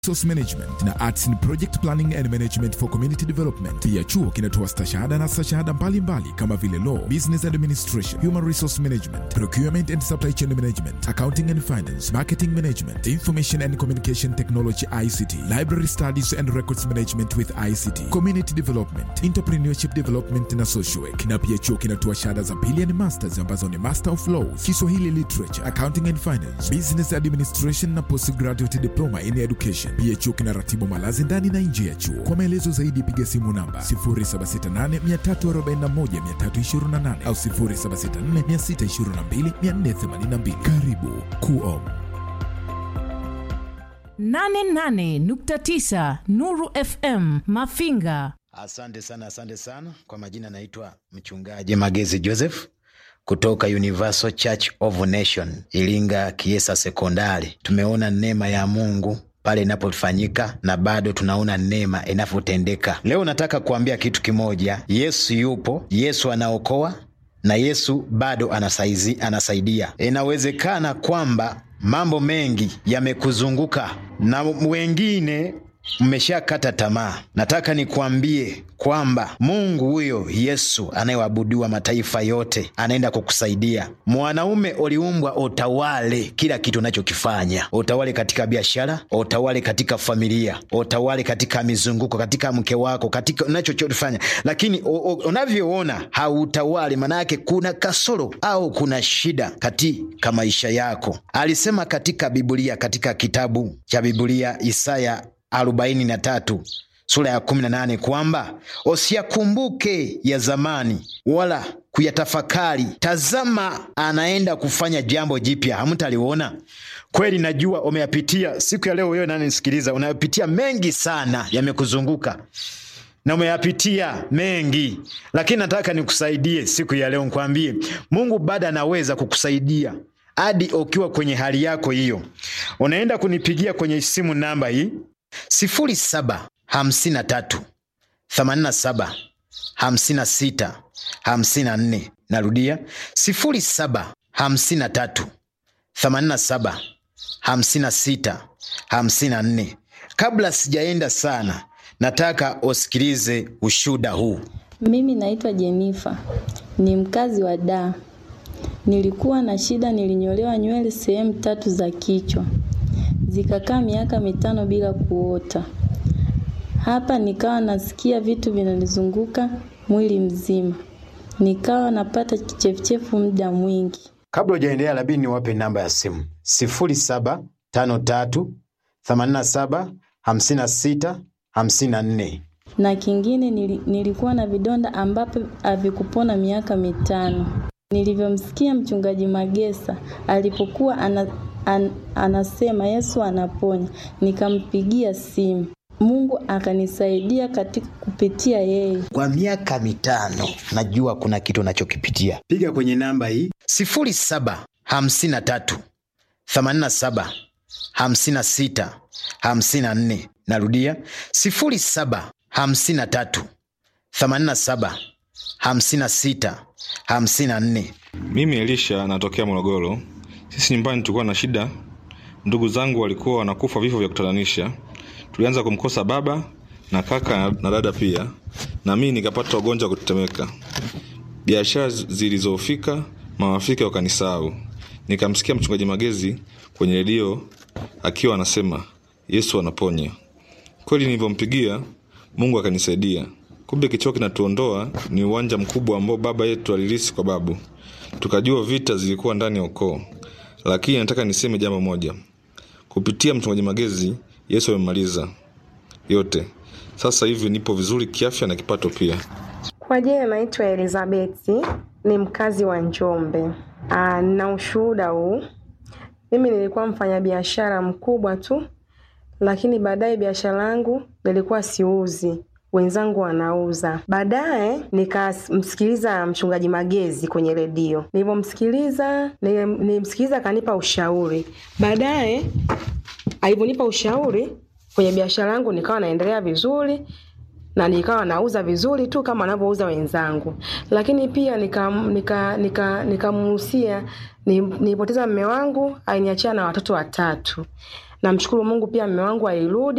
Resource Management na Arts in Project Planning and Management for Community Development. Pia chuo kinatoa stashahada na stashahada mbalimbali kama vile Law, Business Administration, Human Resource Management, Procurement and Supply Chain Management, Accounting and Finance, Marketing Management, Information and Communication Technology ICT, Library Studies and Records Management with ICT, Community Development, Entrepreneurship Development na Social Work. Na pia chuo kinatoa shahada za pili and masters ambazo ni Master of Laws, Kiswahili Literature, Accounting and Finance, Business Administration na Postgraduate Diploma in Education. Pia chuo kinaratibu malazi ndani na nje ya chuo. Kwa maelezo zaidi piga simu namba 0768341328 au 0764622482. Karibu Kuom. 88.9 Nuru FM Mafinga. Asante sana, asante sana. Kwa majina naitwa mchungaji Magezi Joseph kutoka Universal Church of Nation Iringa Kiesa Sekondari. Tumeona neema ya Mungu pale inapofanyika na bado tunaona neema inavyotendeka. Leo nataka kuambia kitu kimoja: Yesu yupo, Yesu anaokoa na Yesu bado anasaizi, anasaidia. Inawezekana kwamba mambo mengi yamekuzunguka na wengine mmeshakata tamaa. Nataka nikuambie kwamba Mungu huyo Yesu anayeabudiwa mataifa yote anaenda kukusaidia. Mwanaume uliumbwa utawale kila kitu unachokifanya, utawale katika biashara, utawale katika familia, utawale katika mizunguko, katika mke wako, katika unachofanya, lakini unavyoona hautawali, maana yake kuna kasoro au kuna shida katika maisha yako. Alisema katika Biblia, katika kitabu cha Biblia Isaya arobaini na tatu sura ya kumi na nane kwamba usiyakumbuke ya zamani wala kuyatafakari. Tazama, anaenda kufanya jambo jipya, hamtaliona. Kweli najua umeyapitia. Siku ya leo, wewe nanisikiliza, unayapitia mengi sana, yamekuzunguka na umeyapitia mengi, lakini nataka nikusaidie siku ya leo, nikwambie Mungu bado anaweza kukusaidia hadi ukiwa kwenye hali yako hiyo. Unaenda kunipigia kwenye simu namba hii sifuri saba hamsini na tatu themanini na saba hamsini na sita hamsini na nne. Narudia sifuri saba hamsini na tatu themanini na saba hamsini na sita hamsini na nne. Kabla sijaenda sana, nataka usikilize ushuda huu. Mimi naitwa Jenifa, ni mkazi wa Dar. Nilikuwa na shida, nilinyolewa nywele sehemu tatu za kichwa zikakaa miaka mitano bila kuota. Hapa nikawa nasikia vitu vinanizunguka mwili mzima, nikawa napata kichefuchefu muda mwingi. Kabla hujaendelea, labidi niwape namba ya simu sifuri saba tano tatu themanini na saba hamsini na sita hamsini na nne. Na kingine nili, nilikuwa na vidonda ambapo havikupona miaka mitano. Nilivyomsikia mchungaji Magesa alipokuwa ana An, anasema Yesu anaponya, nikampigia simu. Mungu akanisaidia katika kupitia yeye. Kwa miaka mitano, najua kuna kitu unachokipitia. Piga kwenye namba hii sifuri saba hamsini na tatu themanini na saba hamsini na sita hamsini na nne. Narudia sifuri saba hamsini na tatu themanini na saba hamsini na sita hamsini na nne. Mimi Elisha natokea Morogoro. Sisi nyumbani tulikuwa na shida, ndugu zangu walikuwa wanakufa vifo vya kutatanisha. Tulianza kumkosa baba na kaka na dada pia, na mimi nikapata ugonjwa wa kutetemeka. Biashara zilizofika, mawafika wakanisahau. Nikamsikia mchungaji Magezi kwenye redio akiwa anasema Yesu anaponya. Kweli nilivyompigia Mungu akanisaidia. Kumbe kichwa kinatuondoa ni uwanja mkubwa ambao baba yetu alilisi kwa babu. Tukajua vita zilikuwa ndani ya ukoo lakini nataka niseme jambo moja. Kupitia mchungaji Magezi, Yesu amemaliza yote. Sasa hivi nipo vizuri kiafya na kipato pia. Kwa jina naitwa Elizabeti, ni mkazi wa Njombe. Aa, na ushuhuda huu, mimi nilikuwa mfanyabiashara mkubwa tu, lakini baadaye biashara yangu nilikuwa siuzi wenzangu wanauza. Baadaye nikamsikiliza mchungaji Magezi kwenye redio. Nilivyomsikiliza, nilimsikiliza akanipa ushauri. Baadaye alivyonipa ushauri kwenye biashara yangu, nikawa naendelea vizuri na nikawa nauza vizuri tu kama wanavyouza wenzangu, lakini pia nikamuhusia nika, nika, nika nilipoteza mme wangu, aliniachia na watoto watatu. Namshukuru Mungu pia mume wangu alirudi